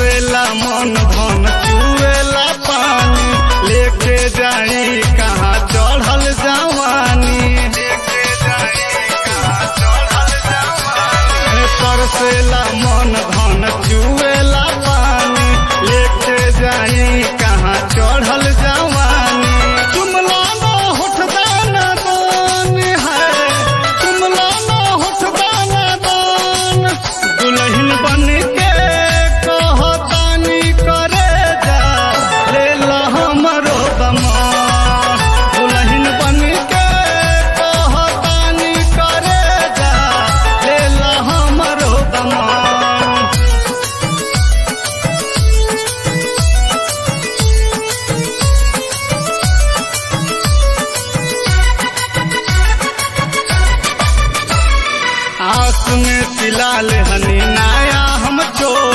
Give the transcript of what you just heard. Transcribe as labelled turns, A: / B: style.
A: तरसेला मन धन चुएला पानी लेके जाई कहाँ चढ़ल जवानी लेके जाई कहाँ चढ़ल जवानी तरसेला मन धन चुएला पानी लेके जाई कहाँ चढ़ल जवानी जुमला ना होठ दाना दान है जुमला ना होठ दाना दान दुल्हन बन के कहतानी करे जा ले ला हमरो दमान दुल्हन बन के कहतानी करे जा ले ला हमरो दमान आस में तिलाल हनी नाया हम चोर